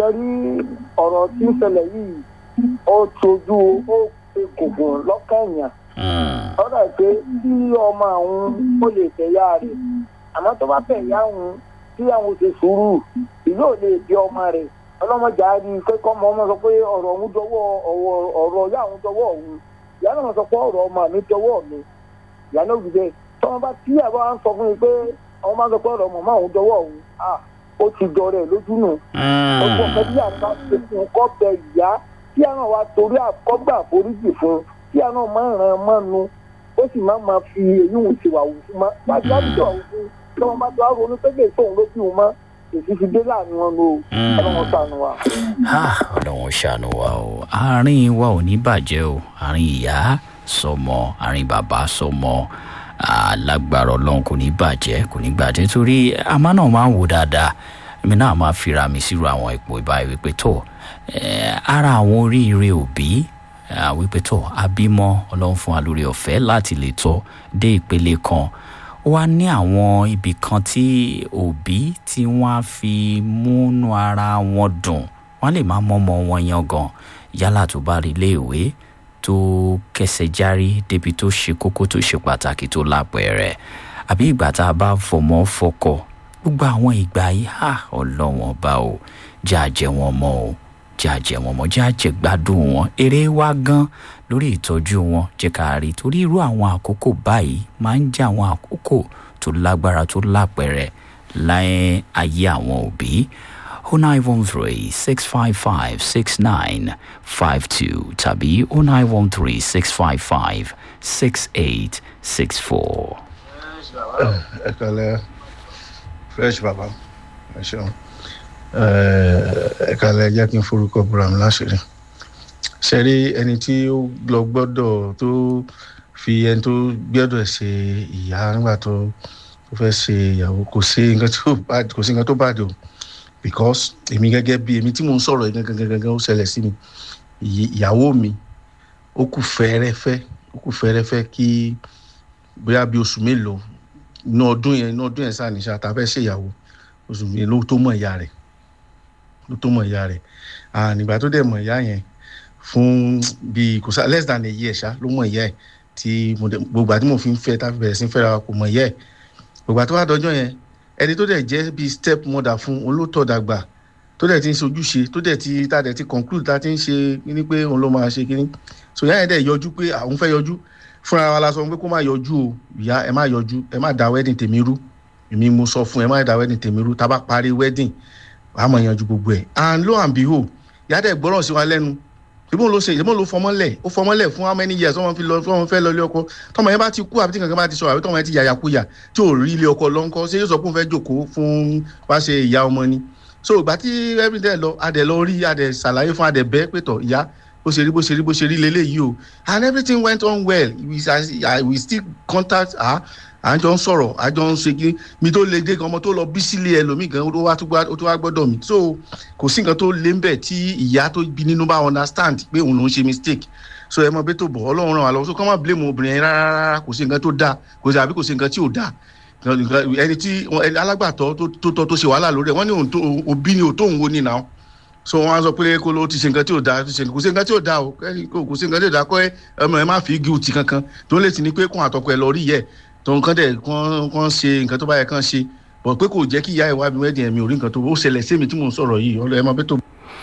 sẹ́rí ọ̀rọ̀ tí ń ṣẹlẹ̀ yìí ó tójú ó ṣe gògùn lọ́kànyàn ọ̀rọ̀ pé tí ọmọ àwọn ó lè tẹ̀yà rẹ̀ àmọ́ tó bá tẹ̀yà àwọn tí àwọn ṣe sùúrù ìlú ò lè di ọmọ rẹ̀ ọlọ́mọdé á rí i pé kọ́ ọmọ ọmọ sọ pé ọ̀rọ̀ òun dọwọ́ ọ̀rọ̀ ìyá àwọn dọwọ́ òun ìyá náà sọ pé ọ̀rọ̀ ọmọ mi dọwọ́ mi ìyá náà wù bẹ́ẹ̀ tọ́wọ́n bá tí àbá wa ń sọ fún mi pé àwọn máa ń sọ pé ọ̀rọ̀ mọ̀mọ́ òun dọwọ́ òun ó ti dọ̀rẹ́ lójú nù ọgbọ́n kan tí àná ṣe fún un kọ́ bẹ ìyá tí àná wa torí àkọ́gbà àforíjì fún un tí àná máa ń ràn mọ́nu ó sì máa máa fi èyí wù sí wàhù fún ma wájú àbújọ òun fún tí wọ́n bá tó á ronú pé lè tóun ló bí òun mọ́ èsì fi dé láàrin wọn lò ọlọ́run ṣàánú wa. ọlọ́run ṣàánú wa o àárín wa ò ní bàjẹ́ o àárín ìyá sọmọ àárín bàbá sọmọ alágbára ọlọ́run kò ní bàjẹ́ kò ní bàjẹ́ torí àmọ́ náà máa ń wò dáadáa èmi náà máa fira mi sírò àwọn ipò ìbáyìí wípé tó ara àwọn oríire òbí wípé tó abímọ ọlọ́run fún wa lórí ọ̀fẹ́ láti lè tọ́ dé ìpele kan ó wá ní àwọn ibì kan tí òbí tí wọ́n á fi múnú ara wọn dùn wọ́n lè má mọ́mọ́ wọn yan gan yálà tó bá rí iléèwé tó kẹsẹ̀ járí débi tó ṣe kókó tó ṣe pàtàkì tó lápẹẹrẹ àbí ìgbà tá a bá fọmọ fọkọ gbogbo àwọn ìgbà yìí hà ọlọ́wọ́n bá o jẹ́ àjẹ́ wọn mọ́ o jẹ́ àjẹ́ wọn mọ́ jẹ́ àjẹ́ gbádùn wọn eré wá gan lórí ìtọ́jú wọn jẹ́ ká rí torí irú àwọn àkókò báyìí máa ń jẹ́ àwọn àkókò tó lágbára tó lápẹẹrẹ láyé ayé àwọn òbí. 0913 655 6952 tàbí 0913 655 6864. ẹ kàlẹ́ fresh baba ẹ ṣeun ẹ kàlẹ́ jẹ́ kí n forúkọ buram láṣìírí ṣe rí ẹni tí ó lọ gbọ́dọ̀ tó fi ẹni tó gbọ́dọ̀ ṣe ìyá nígbà tó fẹ́ ṣe ìyàwó kò sí nǹkan tó bàjẹ́ o because èmi gẹ́gẹ́ bí èmi tí mò ń sọ̀rọ̀ yìí gangan gangan ó ṣẹlẹ̀ sí mi ìyàwó mi ó kù fẹ́rẹ́fẹ́ ó kù fẹ́rẹ́fẹ́ kí bóyá bí oṣù mélòó inú ọdún yẹn inú ọdún yẹn sáà ní sáà tá a fẹ́ ṣe ìyàwó oṣù mélòó ló tó mọ̀ ìyá rẹ̀ ló tó mọ̀ ìyá rẹ̀ nígbà tó dẹ̀ mọ̀ ìyá yẹn fún bíi kò sá less than a year ṣá ló mọ̀ ìyá ẹ̀ tí gbogbo àti mo fi ń fẹ́ tá a fi bẹ̀rẹ̀ sí fẹ́ra kò mọ̀ ìyá ẹ̀ gbogbo àti wàá dọjọ́ yẹn ẹni tó dẹ̀ jẹ́ bíi step mother fún olótọ́ dàgbà tó dẹ̀ ti ń ṣojúṣe tó dẹ̀ ti tá dẹ̀ ti conclude tá ti ń ṣe kíní pé òun ló máa ṣe kíní so ìyá yẹn dẹ̀ yọjú pé àwọn fẹ́ yọjú fúnra wa la sọ pé kó má yọjú o ìyá ẹ má yọjú ẹ má da wedding tèmi rú èmi mo sọ fún ẹ má da wedding tèmi rú tá a bá parí wedding wàá mọ̀ yanjú gbogbo ẹ̀ and lo and behold ìyá dẹ̀ gbọ́ràn sí wa lẹ́nu ìbọn ló ṣe ìbọn ló fọmọlẹ ó fọmọlẹ fún how many years wọn fi lọ wọn fẹ́ lọ ilé ọkọ tọmọ yẹn bá ti kú àbí tí kankan bá ti sọ àbí tọmọ yẹn ti yàyàkuyà tí ò rí ilé ọkọ lọ́nkọ́ ṣé yóò sọ pé òun fẹ́ jòkó fún wá ṣe ìyá ọmọ ni so ìgbà tí everyday lọ adẹ lọ rí adẹ ṣàlàyé fún adẹ bẹ́ẹ̀ pé tọ̀ ìyá bó ṣe rí bó ṣe rí bó ṣe rí leléyìí o and everything went on well we, I, we still contact her à ń jọ ń sọ̀rọ̀ à jọ ń ṣe kí mi tó le dé gan ọmọ tó lọ bí sílé ẹlòmíì gan ó tó wá gbọ́dọ̀ mi so kò sí nǹkan tó lé ń bẹ̀ tí ìyá tó bí nínú bá understand pé òun ló ń ṣe mistake so ẹ mọ bí tó bọ̀ ọlọ́run ràn wá lọ́wọ́ so kọ́ máa blame obìnrin yẹn rárá kò sí nǹkan tó dáa kò sí àbí kò sí nǹkan tí ò dáa ẹni tí alágbàtọ́ tó tọ́ tó ṣe wàhálà lórí ẹ̀ wọ́n ní òbí ni òtóhùn wo ni náà so wọn á sọ pé kó ló ti ṣe nǹkan tí ò dáa kò sí nǹkan tí ò dáa o kò sí nǹkan tí ò dáa kọ́ ẹ ọmọ ẹ má fi guilty kankan tó lè ti ní pé kó àtọkọ ẹ lọ rí yẹ tó nǹkan dẹ̀ kàn ṣe nǹkan tó bá yẹ kàn ṣe bọ̀ pé kò jẹ́ kí ìyá ìwà mi wẹ́dìn ẹ̀mí ò rí nǹkan tó ó ṣẹlẹ̀ sí mi tí mò ń sọ̀rọ̀ yìí ọlọ́ ẹ máa bẹ́ tó.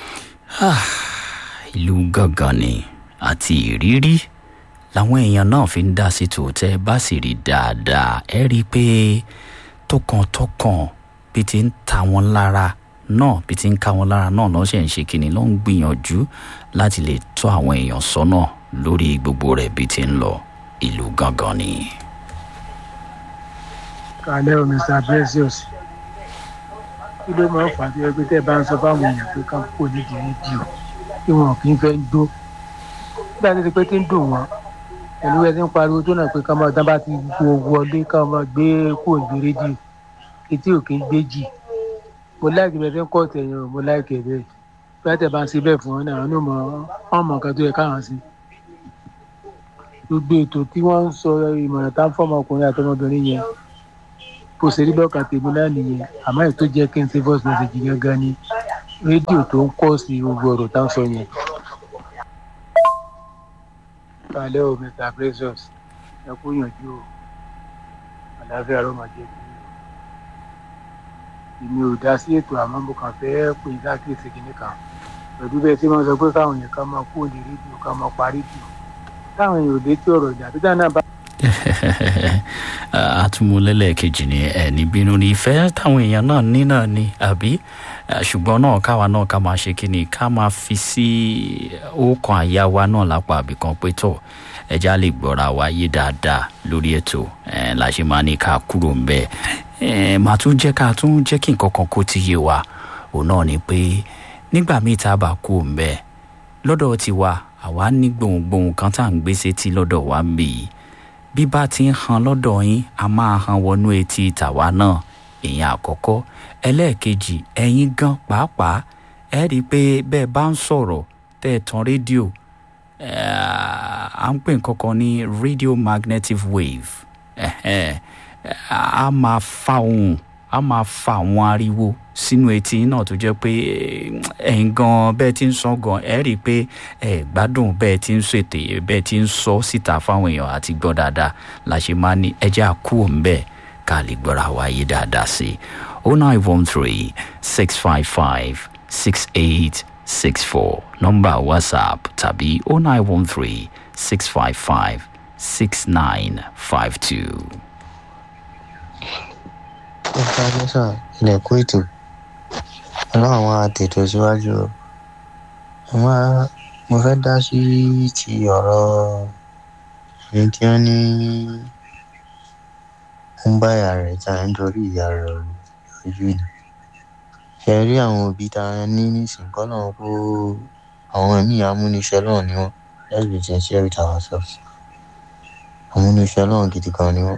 ìlú gangan ni àti ìrírí làwọn èèyàn náà fi ń dá sí tòótẹ́ bá sì rí dáadáa ẹ rí i pé tọkàntọkàn bí ti ń ta wọn lára náà bí ti ń ká wọn lára náà náà ṣe ń ṣe kínní ló ń gbìyànjú láti lè tọ́ àwọn èèyàn sọ́nà lórí gbogbo rẹ̀ bí ti ń lọ ìlú gangan ni kalẹ́ o mr precious kí ló máa ń fà á tó yẹ pé tẹ́ ẹ bá ń sọ fáwọn èèyàn pé ká kó nídìí rédíò tí wọn kì í fẹ́ dó bí a ti di pé tí ń dùn wọn pẹ̀lú ẹ ti ń pariwo tó náà pé ká máa dán bá ti wo wọlé ká máa gbé kó ìgbé rédíò etí ò kì í gbé jì mo láìkì bẹ́ẹ̀ fi ń kọ́ tẹ̀yìn o mo láìkì ẹ̀ bẹ́ẹ̀ bí a tẹ̀ bá ń ṣe bẹ́ẹ̀ fún wọn náà wọn mọ̀ ọ́n mọ̀ nǹkan tó yẹ káwọn sí gbogbo ètò tí wọ́n ń sọ ìmọ̀ràn tá ń fọ́ ọmọkùnrin àtọmọbìnrin yẹn bó ṣe rí lọ́kàn tèmi náà nìyẹn àmọ́ ètò jẹ́ kí n ṣe voice message gangan ni rédíò tó ń kọ́ sí gbogbo ọ̀rọ̀ tá à ń sọ yẹn. kálẹ̀ o mr precious ẹ kú yànjú o àlàáfíà ló máa jẹ́ kí èmi ò dá sí ètò àmọ́ mo kàn fẹ́ pè é sákèsì kìíní kan pẹ̀lú bẹ́ẹ̀ tí wọ́n sọ pé káwọn èèyàn ká máa kú òní rédíò ká máa pa rédíò táwọn èèyàn ò létí ọ̀rọ̀ ìjà tó dáná bá àtúmọ̀lẹ́lẹ́kejì ni ẹni bínú ni ìfẹ́ táwọn èèyàn náà ní náà ni àbí ṣùgbọ́n náà káwa náà ká máa ṣe kí ni ká máa fi sí ọkàn àyà wa náà lápá àbìkan pé tọ̀ ẹja lè gbọ́ra wa yé dáadáa lórí ètò la ṣe máa ní ká kúrò ń bẹ́ẹ̀ màá tún jẹ́ ká tún jẹ́ kí nǹkan kan kó ti yé wa òun náà ni pé nígbà míì tá a bá kú ń bẹ́ẹ̀ lọ́dọ̀ tiwa àwa ní gbohùngbohùn kan tá à ń gbé sétí lọ́dọ̀ wa ń bì í bí bá ti ń han lọ́dọ̀ yín a máa han wọnú etí tàwa náà ìyẹn àkọ́kọ́ ẹlẹ́ẹ̀kejì ẹ̀yin gan pàápàá ẹ rí i pé bẹ́ẹ̀ bá ń sọ̀rọ̀ tẹ́ ẹ tan rédíò à ń pè nǹkan kan ní radio magnetic wave a máa fa ohun a máa fa àwọn ariwo sínú etí náà tó jẹ́ pé ẹ̀yin gan bẹ́ẹ̀ ti ń sọ gan ẹ rí i pé ẹ gbádùn bẹ́ẹ̀ ti ń ṣètè bẹ́ẹ̀ ti ń sọ síta fáwọn èèyàn àti gbọ́ dáadáa la ṣe máa ní ẹjẹ́ àkú òǹbẹ̀ ká lè gbọ́ra wáyé dáadáa sí i oh nine one three six five five six eight six four nọ́mbà whatsapp tàbí oh nine one three six five five six nine five two. ọ̀gá lẹ́sà ilẹ̀kùn ètò ọlọ́run àwọn àtètò síwájú o mo fẹ́ dá sí ti ọ̀rọ̀ ẹni tí wọ́n ní ń bá ìyá rẹ̀ ta nítorí ìyá rẹ̀ ojú ni ṣe rí àwọn òbí ta ní nísìnyí kọ́ náà kó àwọn ẹ̀mí amúniṣẹ́ náà ni wọ́n let's be sincere with ourselves amúniṣẹ́ náà gidi gan ni wọ́n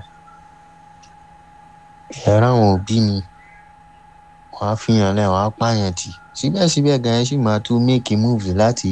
ẹ̀rọ àwọn òbí mi wọ́n á fihàn lẹ́ wọ́n á pààyàn tì síbẹ̀síbẹ̀ gan ẹ̀ sì máa tún make move láti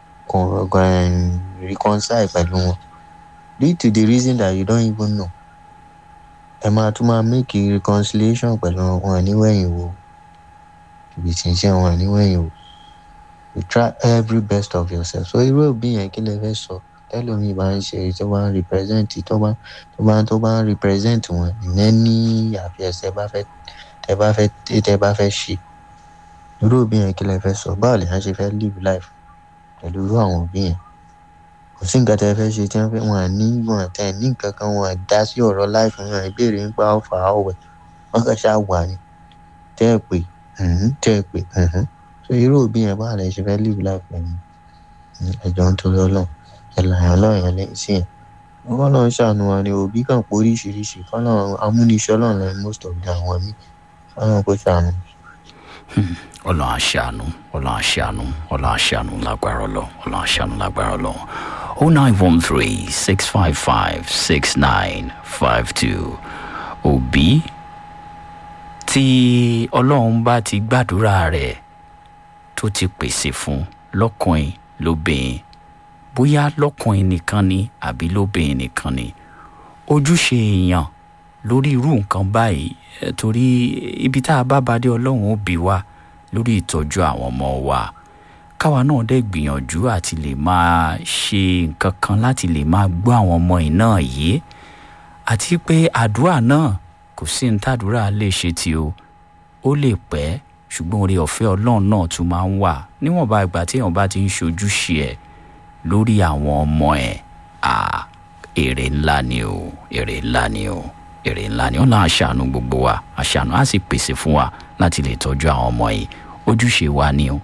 reconcile pẹ̀lú wọn due to the reason that you don't even know ẹ máa tún máa make reconciliation pẹ̀lú wọn níwẹ̀yìn wo ibi tí ń ṣe wọn níwẹ̀yìn wo you try every best of yourself so irú òbí yẹn kí lè fẹ́ sọ tẹ́lómi bá ń ṣe tó bá ń represent tó bá tó bá tó bá ń represent wọn ìyẹn ní àfihàn tẹ bá fẹ́ tẹ bá fẹ́ tẹ bá fẹ́ ṣe irú òbí yẹn kí lè fẹ́ sọ báwo lè yẹn ṣe fẹ́ live life pẹ̀lú irú àwọn òbí yẹn kò sí nǹkan tẹ fẹ́ ṣe tí wọ́n fẹ́ wọn ní wọn tẹ ní nǹkan kan wọn dá sí ọ̀rọ̀ life wọn ìbéèrè nípa ọ̀fà ọ̀wẹ̀ wọn kàn ṣáà wà ní tẹ́ ẹ pé tẹ́ ẹ pé so irú òbí yẹn báwo lè ṣe fẹ́ live life pẹ̀lú ẹ̀jọ̀ ń torí ọlọ́run ẹ̀làyàn lọ́yàn lẹ́yìn sí yẹn wọn náà ṣàánú wa ni òbí kan pé oríṣiríṣi kọ́nà amúniṣẹ́ náà lẹ́yìn most of the àwọn míì kọ́nà kó ṣàánú. ọlọ́run àṣàánú ọlọ́run àṣàánú ọlọ́run àṣàánú lágbára ọlọ́run ọlọ́run àṣàánú lágbára ọlọ́run o nine one three six five five six nine five two òbí tí ọlọ́run bá ti gbàdúrà rẹ̀ tó ti pèsè fún lọ́kùnrin lóbìnrin bóyá lọ́kùnrin nìkan ni àbí lóbìnrin nìkan ni ojúṣe èèyàn lórí irú nǹkan báyìí torí ibi tá a bá badé ọlọ́run ó bí wa lórí ìtọ́jú àwọn ọmọ wa káwa náà dẹ̀ gbìyànjú àti lè máa ṣe nǹkan kan láti lè máa gbọ́ àwọn ọmọ yìí náà yé àti pé àdúrà náà kò sí ní tàdúrà lè ṣe tí o ó lè pẹ́ ṣùgbọ́n orí ọ̀fẹ́ ọlọ́run náà tún máa ń wà níwọ̀nba ìgbà tí èèyàn bá ti ń ṣojúṣe ẹ̀ lórí àwọn ọmọ ẹ̀ à èrè ńlá ni o èrè ńlá ni o èrè ńlá ni ó náà aṣàánú gbogbo wa aṣàánú á sì pèsè fún wa láti lè tọ́jú àwọn ọmọ yìí ojúṣe wa ni o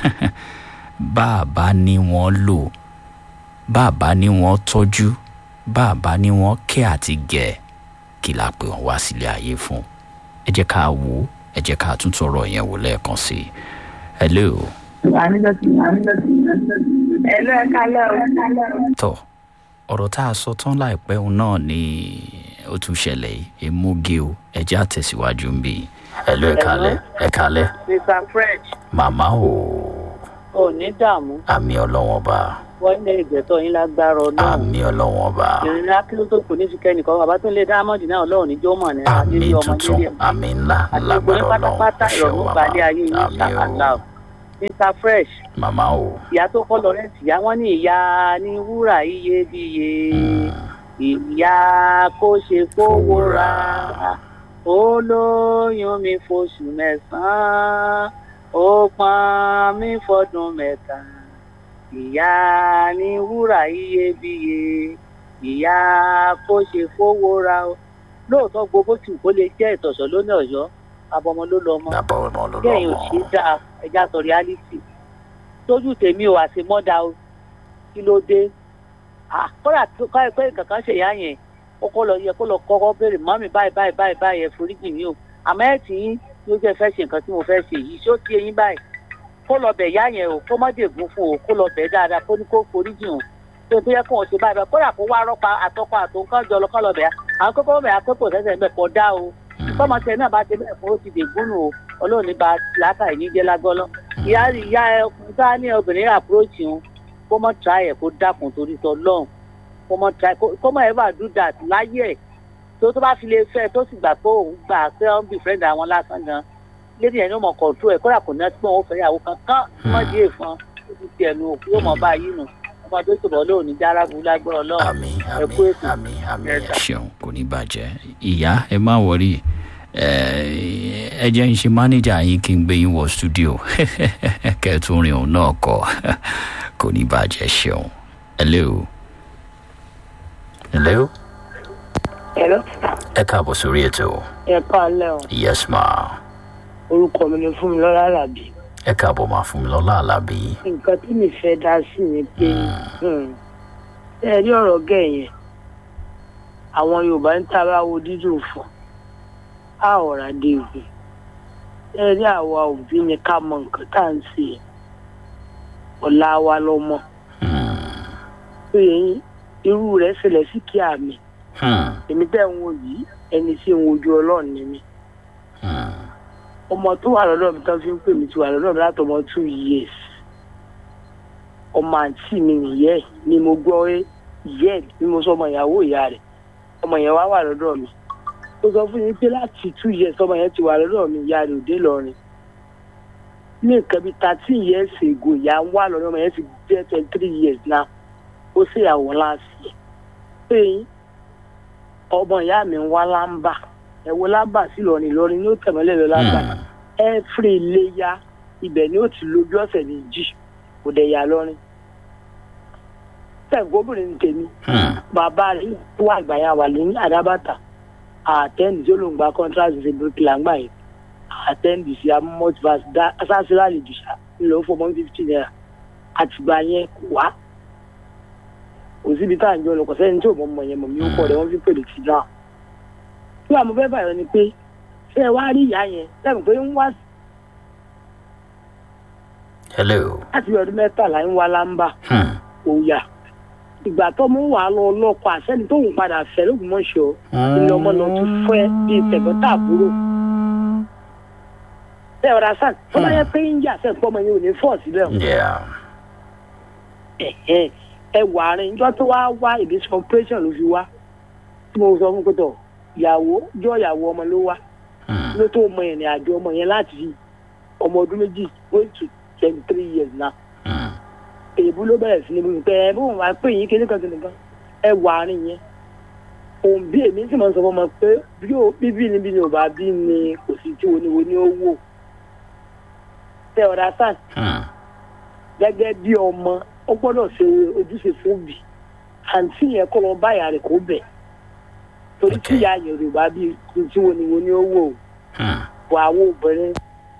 bàbá ni wọ́n lò bàbá ni wọ́n tọ́jú bàbá ni wọ́n kẹ́ àti gẹ̀ kí la pè wọ́n wá sílé ayé fún ẹ jẹ́ ká wò ó ẹ jẹ́ ká tún tọrọ yẹn wò lẹ́ẹ̀kan sí i hello. Hello, ẹ kálẹ́ o. tọ ọ̀rọ̀ tá a sọ tán láìpẹ́ òun náà ni ó tún ṣẹlẹ̀ yìí emúge o ẹ jẹ́ àtẹ̀síwájú ń bì í hello ẹ kálẹ́ ẹ kálẹ́ Mr. French, màmá o ò ní dààmú. àmì ọlọ́wọ́n bá Wọ́n lé ìgbẹ́tọ̀ yín lágbára ọlọ́run. àmì ọlọ́wọ́n bá Ìrìn akíló tó kù ní sikẹ́ nìkan, bàbá tó lé dáámọ́dì náà ọlọ́run ní jọ́mọ̀ ní àmì adílé ọmọ tuntun nílé. àmì ńlá Àti gbogbo lágbára yín ọlọ́run pátápátá ẹ ṣeun ìrọ̀rùn màmá balẹ̀ ayé yín àmì ṣàkàlà o o. mr fresh màmá o. ìyá tó kọ́ lawrence ìyá wọn ní ìyá ní wúrà iyebíye ìyá kó ṣe fowó ra olóyún mi fóṣù mẹ́sàn-án ó pọn mi fọdún mẹ́ta ìyá ní wúrà iyebíye ìyá kó ṣe fowó ra o lóòótọ́ gbogbo tí kò lè jẹ́ ìtọ̀sọ̀ lónìí ọ̀yọ́ abọ́mọ ló lọ mọ́ bàbá ọmọ ló lọ kẹ́yìn ò ṣe é dáa ẹja sọ reality tójú tèmi ò àti mọ́dà o kí ló dé Ah, kódà tó ká ẹ pé kankan ṣe ìyá yẹn ó kọ́ lọ yẹ kó lọ kọ́kọ́ béèrè mọ́mí báyìí báyìí báyìí báyìí ẹ foríjì mí o àmọ́ ẹ̀ tí yín ló jẹ́ fẹ́ ṣe nǹkan tí mo fẹ́ ṣe yìí ṣé ó ti eyín báyìí kó lọ bẹ̀ ìyá yẹn o kó má dègún fún o kó lọ bẹ̀ dáadáa kó ní kó foríjì o tó tó yẹ kó o ṣe báyìí báyìí kódà kó wá rọ́pa àtọ́kọ àtòǹkàn jọ lọ kọ́ lọ bẹ̀ àwọn kókó bẹ̀ akókò sẹ́sẹ̀ bẹ̀ kọ́ dá o tọ́mọ tẹ náà bá ti bẹ̀ fún ó ti dègún nù o ọlọ́run ní ba làákà yìí jẹ́ lágọ́lọ́ ìyá ìyá ẹ ọkùnrin tá ní obìnrin approach òun kó mọ̀ try ẹ̀ kó dákun torí tọ́ lọ́hùn kó mọ̀ try kó mọ̀ ever do that láyé ẹ̀ tó tó bá fi lè fẹ́ tó sì gbà pé òun gbà pé òun bí friend àwọn lásán gan lédi ẹ̀ ní ọmọ control ẹ̀ kódà kò ní ọtí òun fẹ́ yàwó kankan wọ́n di èèfàn ó ti tiẹ̀ nu òkú yóò mọ̀ báyìí nù ọmọ tó sọ̀rọ̀ lóòní járábu lágbára ọlọ́run àmì ẹ kú àmì ètò àmì àmì Ẹ ẹ sà. ṣeun kò ní bàjẹ́ ìyá ẹ má wọrí ẹ ẹ jẹ́ ń ṣe mánéjà yín kí n gbé yín wọ stúdíò kẹ́ẹ̀tún rin òun náà kọ kò ní bàjẹ́ ṣeun hello hello Hello. ẹ káàbọ̀ sórí ètò ẹ káalẹ́ o yes ma orúkọ mi ni Fúnmilọ́lá Àlàbí ẹ káàbọ̀ máa fún mi lọ́lá àlàbí nǹkan tí mi fẹ́ dá sí ni pé hmm, ẹ rí ọ̀rọ̀ gẹ̀ yẹn àwọn Yorùbá ń tara wo dídùn fún a ọ̀rá dé ìwé ẹ rí àwa òbí ni ká mọ nǹkan tá à ń ṣe ọ̀la wa lọ́mọ pé irú rẹ̀ ṣẹlẹ̀ sí kí àmì èmi tẹ́ ń wò yìí ẹni tí ń wojú Ọlọ́run ni mi ọmọ tó wà lọ́dọ̀ mi tán fi ń pè mí ti wà lọ́dọ̀ mi láti ọmọ two years ọmọ àǹtí mi nìyẹn ni mo gbọ́ pé ìyẹ́ ẹ̀ ni mo sọ ọmọ ìyàwó ìyá rẹ̀ ọmọ yẹn wá wà lọ́dọ̀ mi ó sọ fún mi pé láti two years ọmọ yẹn ti wà lọ́dọ̀ mi ìyá rẹ̀ òde lọ́rin ní nǹkan bíi thirteen years ago ìyá ń wà lọ́dọ̀ ọmọ yẹn ti jẹ́ twenty three years now ó ṣèyàwó láàsì pé ọmọ ìyá mi ń wá lámbà ẹ̀wọ̀ lámbà sí lọ́rin lọ́rin ní ó tẹ̀mọ́lẹ̀ lọ lámbà every iléyà ibẹ̀ ni ó ti lójú ọ̀sẹ̀ méjì kò dẹ̀ yà lọ́rin. sẹ́ǹgbọ́bìnrin ní tèmi bàbá rẹ̀ tó wà àgbàyà wà ní àdábàtà àtẹ́ǹdì tí ó lòún gba contract ṣe bíríkìlà ńgbà yẹn àtẹ́ǹdì sí amọ́tìfàs dá asásílà lè jù sá ńlọ fún ọmọ fifty naira àtìgbà yẹn kò wá kò síbi tá à ń jọ lọ kò sẹ́ni tí ò mọ̀ mọ̀ yẹn mọ̀ mí ó kọ̀ rẹ̀ wọ́n fi pèlè sí náà. tí wàá mo fẹ́ bàyọ̀ ni pé ṣé ẹ wá rí ìyá yẹn lẹ́nu pé ń wá hello láti bí ọdún mẹ́tàlá ń wá lámbà Hmm. òòyà ìgbà tó mú wàá lọ lọ́kọ àṣẹ́ni tóun padà fẹ́ lóògùnmọ̀ṣọ́ ilé ọmọ lọ tún fẹ́ bíi tẹ̀gbọ́n tàbúrò. ṣé ọ̀rọ̀ àṣàn tó bá yẹ pé ń yà sẹ́ pọ́ ọmọ yẹn ò ní fọ́ síbẹ̀ o. yeah Ẹ̀hẹ́n. ẹ wà á rìn ìjọ tó wá wá ìdí operation ló fi wá tí mo sọ fún pẹ́tọ̀ ìyàwó jọ ìyàwó ọmọ ló wá Hmm. ló tó mọ ìrìn àjò ọmọ yẹn láti fi ọmọ ọdún méjì going to twenty three years now Hmm. èébú ló bẹ̀rẹ̀ sí ní bíi pé ẹ bóun wá pé yín kíní kan kíní kan ẹ wà àárín yẹn òun bí èmi sì máa ń sọ fún ọmọ pé bí ó bíbí níbi ni ò bá bí ni kò sí tí oníwo ní ó wò tẹ ọ̀dà sàn Hmm. gẹ́gẹ́ bí ọmọ ó gbọ́dọ̀ ṣe ojúṣe fún òbí àǹtí yẹn kọ́ lọ báyà rẹ̀ kó bẹ̀ torí tí Okay. ìyá yẹn ò bá bí tí oníwo ní ó wò Hmm. wọ àwọn obìnrin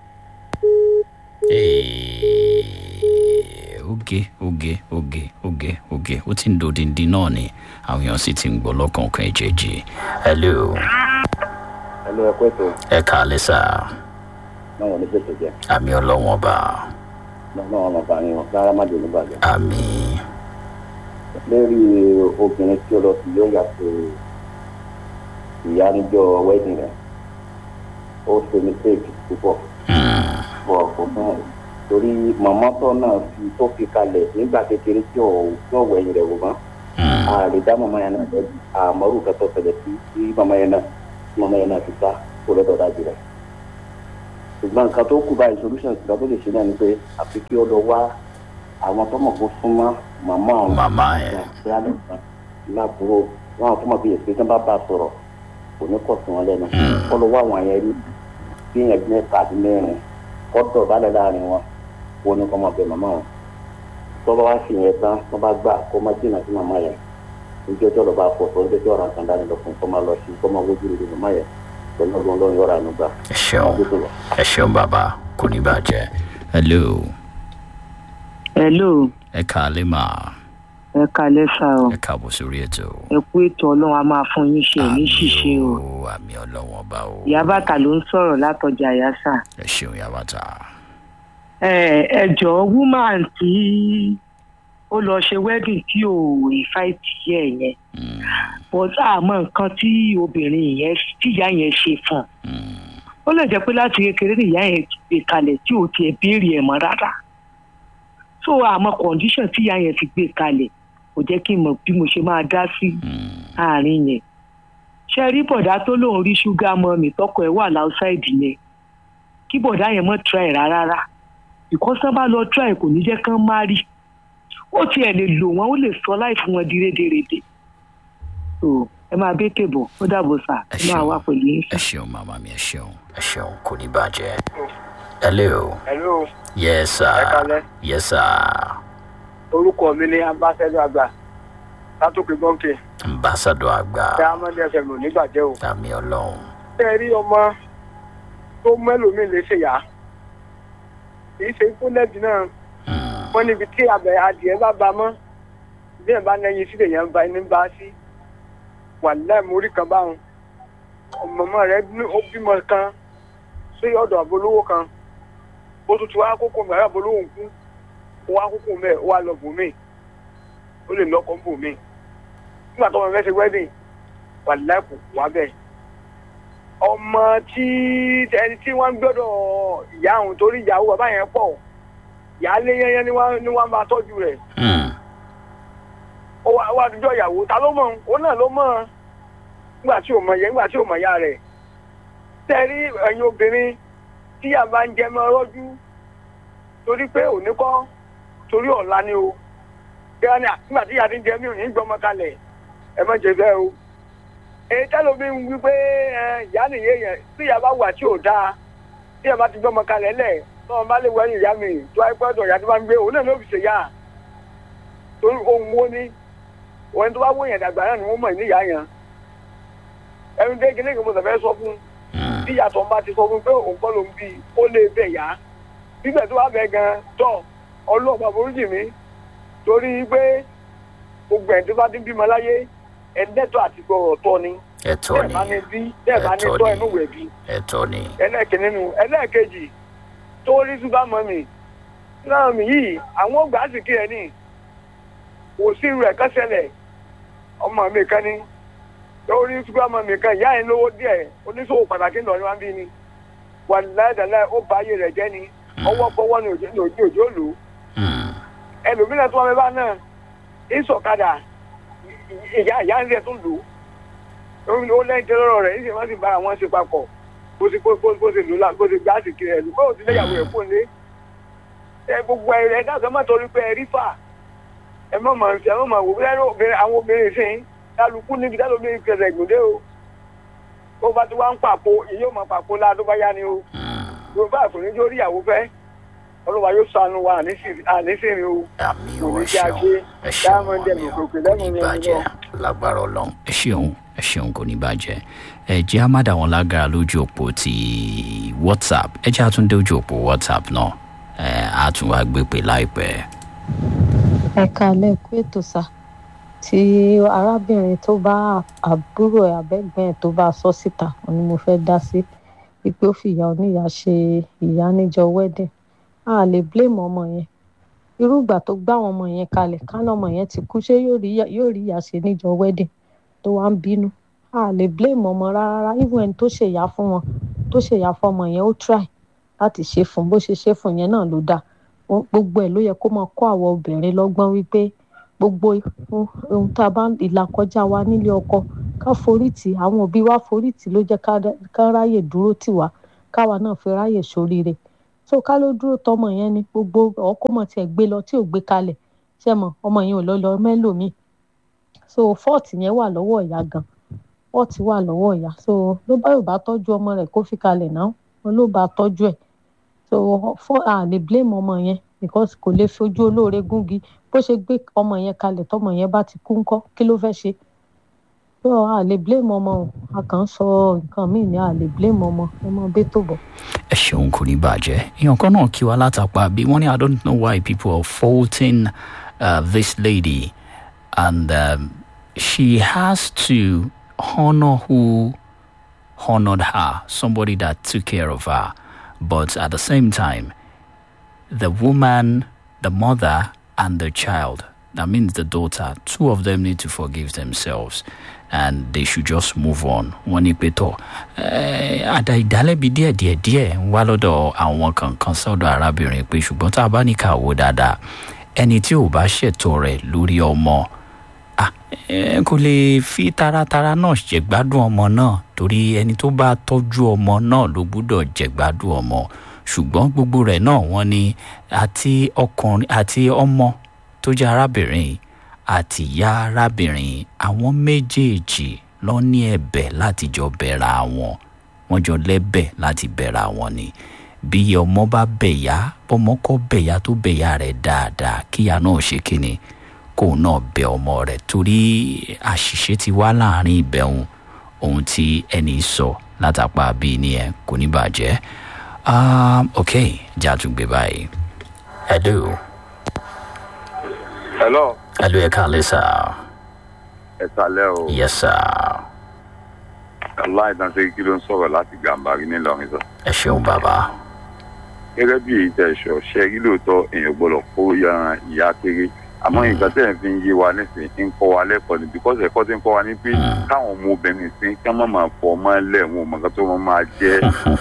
Eh, oge oge oge oge oge ó ti ń dòdìndín náà ni àwọn èèyàn sì ti ń gbọ́ lọ́kànkan ìjẹ́jì hello ẹlò ẹkọ ètò ẹ káalẹ́ sá náà wọn ní pèsè jẹ àmì ọlọ́wọ́n bá náà wọn máa bá yín wọn rárá má dé nígbàgbẹ. àmì lórí obìnrin tí ó lọ sí yóò yàtọ̀ ìyá níjọ wedding rẹ ó ṣe mistake púpọ̀ Hmm. bọ̀ kò fún ẹ̀ torí màmá tó náà fi tó fi kalẹ̀ nígbà kékeré tí ò tí ò wẹ̀yìn rẹ̀ wò mọ́ Hmm. a lè dá màmá yẹn náà lẹ́bi àmọ́rù kẹtọ́ ṣẹlẹ̀ sí sí màmá yẹn náà tí màmá yẹn náà fi sá kó lọ́dọ̀ dájú rẹ̀ ṣùgbọ́n nǹkan tó kù báyìí solution nǹkan tó lè ṣe náà ni pé àfi kí ó lọ wá àwọn tó mọ̀ kó súnmọ́ màmá ọ̀hún Màmá ẹ̀. bóyá nìkan láàbúrò wọn àwọn tó mọ̀ bí èsì tí wọ́n bá bá a sọ̀rọ̀ kò ní kọ̀ sí wọn lẹ́nu kọ́ lọ wá àwọn yẹn rí bí yẹn bí mẹ́ta àti mẹ́rin kọ́ dọ̀ balẹ̀ láàrin wọn kó ní kọ́ mọ̀ bẹ màmá wọn tó bá wá sí yẹn tán tó bá gbà kó má jìnnà sí màmá yẹn níjọ́ tó lọ bá pọ̀ tó ń jẹ́ kí ọ̀ràn kan dání lọ fún kó má lọ sí kó má wójú rere màmá yẹn pẹ̀lú ọgbọ́n lọ́run yọ̀ọ̀rà ànúgbà. ẹ ṣeun ẹ ṣeun bàbá kò ní bàjẹ́ hello hello ẹ káalẹ́ mà ẹ kalẹ sá o ẹ káàbọ̀ sórí ètò. ẹ kú ètò ọlọrun a máa fún yín ṣe ní ṣíṣe o o àmì ọlọ́wọ́n ọba o ìyá bàtà ló ń sọrọ látọjà yásà ẹ ṣeun yàbàtà. ẹ ẹ jọ woman tí ó lọ ṣe wedding tí ò ìfáìtì yẹ yẹn bọ́tà àmọ́ nǹkan tí obìnrin yẹn tí ìyá yẹn ṣe fún un ó lè jẹ́ pé láti kékeré ni ìyá yẹn ti gbé kalẹ̀ tí ò tiẹ̀ béèrè ẹ̀ mọ́ rárá so àmọ́ condition tí ìyá yẹn fi gbé kalẹ̀ kò jẹ́ kí n mọ̀ bí mo ṣe máa dá sí àárín yẹn ṣe rí bọ̀dá tó lóun rí ṣúgà mọ́ mi tọkọ ẹ̀ wà láùsáìdì yẹn kí bọ̀dá yẹn mọ́ try rárá because tán bá lọ try kò ní jẹ́ kán má rí ó tiẹ̀ lè lò wọ́n ó lè sọ láì fún wọn di rédèrèdè so ẹ máa bẹ́ tèbọ̀ ó dàbọ̀ sà ẹ ẹ máa wá pẹ̀lú yín ẹ ṣeun màmá mi ẹ ṣeun ẹ ṣeun kò ní bàjẹ́. hello hello yes sir Ẹ káalẹ́. yes sir orúkọ mi ni ambassadọ àgbà látòkè gbọ́ǹkè ambassadọ àgbà ṣé amadi fm ò nígbàjẹ́ o. àmì ọlọ́run ṣé ẹ rí ọmọ tó mẹ́lòmíì lè ṣe yá kì í ṣe fúnẹ́ẹ̀dì náà wọ́n níbi tí abẹ adìẹ bá ba mọ́ bí ẹ̀ bá nẹ́yìn sílẹ̀ yẹn ń ba ẹni bá sí wàláì mórí kan báwọn ọmọ rẹ ní- ó bímọ kan sí ọ̀dọ̀ àbolówó kan ó tún ti wá kókó mẹ́rin àbolówó ń kú ó wá kókó mẹ́ẹ̀ ó wá lọ bòmíì ó lè lọ́kọ̀ bòmíì nígbà tó wọn fẹ́ ṣe wedding wàláì kò wá bẹ́ẹ̀ ọmọ tí ẹni tí wọ́n ń gbọ́dọ̀ ìyá òun torí ìyàwó bàbá yẹn pọ̀ ìyáálé yẹn ni wọ́n ni wọ́n máa tọ́jú rẹ̀ ó wá wá àdújọ́ ìyàwó ta ló mọ̀ òun náà ló mọ̀ nígbà tí ò mọ̀ yẹn nígbà tí ò mọ̀ ya rẹ̀ tẹ́rí ẹ̀yin obìnrin tí yà bá ń jẹ mọ́ rọ́jú torí pé òní kọ́ torí ọ̀la ni o kí wọ́n ní à, nígbà tí yà ti ń jẹ mí ò ní gbọ́mọ kalẹ̀ ẹ má jẹ bẹ́ẹ̀ o èyí tẹ́lómi ń wí pé ẹ, ìyá nìyẹn yẹn tí ìyá bá wà tí ò dáa tí ìyá bá ti gbọ́mọ kalẹ̀ lẹ̀ tọ́wọ́n bá lè wọ ẹ̀yìn ìyá mi tó wáyé pẹ́ ìyá tó bá ń gbé òun náà ló fi ṣe yá torí ohun wo ni òun tó bá wọ yẹn dàgbà náà ni wọ́n mọ̀ ní ìyá yẹn ẹni dé kíní kan mo sọ̀fẹ́ sọ fún tí ìyàtọ̀ bá ti sọ fún pé òun kọ́ ló ń bí ó lè bẹ̀ yá bíbẹ̀ tó bá bẹ̀ gan tọ̀ ọlọ́ọ̀pá forújì mi torí pé gbogbo ẹ̀ tó bá ti bímọ láyé ẹ̀ẹ́dẹ́tọ̀ àti gbọ̀rọ̀ tọ́ ni ẹ̀tọ́ bẹ́ẹ̀ ni bá ní bí bẹ́ẹ̀ bá ní ẹ̀tọ́ tọ́ ni. ẹnu wẹ̀ bí ẹ̀tọ́ ni ẹlẹ́ẹ̀kìnní nu ẹlẹ́ẹ̀kejì tó rí ṣúgà mọ́mì náà mi yìí àwọn ògbà sì kí ẹ ní kò sí irú ẹ̀ kọ́sẹ̀lẹ̀ ọmọ mi kan ní tó rí ṣúgà mọ́mì kan ìyá yẹn lówó díẹ̀ oníṣòwò pàtàkì ńlọ ni wọ́n bí ni wà láìdáláì ó bá ayé rẹ̀ jẹ́ ni ọwọ́ fọwọ́ ní òjò ní òjò òjò lò ó ẹlòmíràn tó wà mẹ́fà náà ìsọ̀kadà ìyá ìyá ń rẹ̀ tó lò ó ó lẹ́yìn tẹ́lẹ̀ lọ́rọ̀ rẹ̀ níṣẹ́ wọ́n sì bá àwọn ṣe papọ̀ bó ti bó bó ti lò lá bó ti gbá sí kiri ẹ̀ lù bó ti léyàwó ẹ̀ fún lé ẹ gbogbo ẹ rẹ dáàbò má torí pé ẹ rí fà ẹ má máa fi ẹ má máa wò bí obìnrin àwọn obìnrin sì ń kálukú níbi dáàbò bí kẹsẹ̀ gbòdé o tó bá ti wá ń pàpò ìyóò máa pàpò lá tó bá yá ni o yorùbá àkùnrin jó rí ìyàwó fẹ́ olùwà yóò sànù wa àníṣìírín o àmì kò ò ní ẹ kí a ṣeun gbé ẹ ṣeun diamond àmì ẹ̀mí ò kòkè kò lẹ́nu ní yẹn bàjẹ́ lọ. lágbára ọlọ́run ẹ ṣeun ẹ ṣeun kò ní bàjẹ́ ẹ jẹ́ á má dà wọ́n lágara lójú òpó ti whatsapp ẹ jẹ́ àtúndé ojú òpó whatsapp náà ẹ á tún wá gbé pè láìpẹ́. ẹ kalẹ̀ kú ètò sá tí arábìnrin tó bá àbúrò ẹ̀ abẹ́gbẹ́ ẹ̀ tó bá sọ síta òun ni mo fẹ́ dá sí wípé ó fi ìyá oníyàá ṣe ìyá níjọ wedding a lè blame ọmọ yẹn irú ìgbà tó gbá àwọn ọmọ yẹn kalẹ̀ kánà ọmọ yẹn ti kú ṣé yóò rí ìyá- yóò rí ìyá ṣe níjọ wedding tó wá ń bínú a lè blame ọmọ rárá even ẹni tó ṣèyá fún wọn tó ṣèyá fún ọmọ yẹn ó try láti ṣe fún bó ṣe ṣe fún yẹn náà ló dáa Ó- gbogbo ẹ̀ ló yẹ kó máa kọ́ àwọn obìnrin lọ́gbọ́n wípé gbogbo ohun ohun tá a bá ń ìlà kọjá wa nílé ọkọ ká forí tì í. àwọn òbí wa forí tì í ló jẹ́ ká dá- ká ráyè dúró tì wá káwa náà fi ráyè sóríire so ká ló dúró tọmọ yẹn ni gbogbo ọkọmọ tiẹ̀ gbé lọ tí ò gbé kalẹ̀ ṣe mọ ọmọ yẹn ò lọ lọ mẹ́lòmíì so fọ́ọ̀tì yẹn wà lọ́wọ́ ìyá gan fọ́ọ̀tì wà lọ́wọ́ ìyá so ló bá yóò bá tọ́jú ọmọ rẹ̀ kó fi kalẹ̀ náà wọn ló bá tọ́jú ẹ̀ so fọ́ à lè blame ọmọ yẹn because kò lè fojú olóore gúngi bó ṣe gbé ọmọ yẹn kalẹ̀ tọmọ yẹn bá ti kú ńkọ́ kí ló fẹ́ ṣe so a lè blame ọmọ o a kàn ń sọ nǹkan míì ní a lè blame ọmọ ẹ mọ bẹ́ẹ̀ tó bọ̀. ẹ ṣeun kò ní bàjẹ́ èèyàn kan náà kí wa látàpá bí wọ́n ní i don't know why people are faulting uh, this lady and um, she has to honor who honored her somebody that took care of her but at the same time the woman the mother and the child that means the daughter two of them need to forgive themselves and they should just move on wọ́n ní pé tọ́ àdá ìdálẹ́bi díẹ̀ díẹ̀ díẹ̀ ń wá lọ́dọ̀ àwọn kankan sọ́dọ̀ arábìnrin pé ṣùgbọ́n tá a bá ní ká wò dáadáa ẹni tí ò bá ṣètò rẹ̀ lórí ọmọ kò lè fi taratara náà jẹ̀gbádùn ọmọ náà torí ẹni tó bá tọ́jú ọmọ náà ló gbúdọ̀ jẹ̀gbádùn ọmọ ṣùgbọ́n gbogbo rẹ̀ náà wọ́n ní àti ọkùnrin àti ọmọ tó jẹ́ arábìnrin àti ìyá arábìnrin àwọn méjèèjì lọ ní ẹ̀bẹ̀ láti jọ bẹ̀rẹ̀ àwọn wọ́n jọ lẹ́bẹ̀ láti bẹ̀rẹ̀ àwọn ni bí ọmọ bá bẹ̀yà bọ́mọ kọ́ bẹ̀yà tó bẹ̀yà rẹ̀ dáadáa kíyà náà ṣe kíni kóun náà bẹ ọmọ rẹ̀ torí àṣìṣe ti wá láàrin ìbẹ̀hùn ohun tí ẹni sọ látàpá bíi nìyẹn kò ní bàjẹ́ um, ok jẹ́ àtúngbé báyìí hello. hello. hello ẹ káàlẹ́ sá. ẹ kálẹ́ o. yes sir. aláìdánsẹ́ kí ló ń sọ̀rọ̀ láti gàmbàrí nílọrin sọ. ẹ ṣeun bàbá. gẹ́gẹ́ bí èyí tẹ̀ sọ ṣe rí lóòótọ́ èèyàn gbọ́dọ̀ kó yan ìyá kéré àmọ́ nǹkan tẹ̀ ń fi ń yé wa nísìnyí ń kọ́ wa lẹ́kọ̀ọ́ ni because ẹ̀kọ́ ti ń kọ́ wa ní pé káwọn ọmọ obìnrin sí ká má máa fọ ọmọ ẹlẹ́ wọn ò mọ̀ nǹkan tó máa máa jẹ́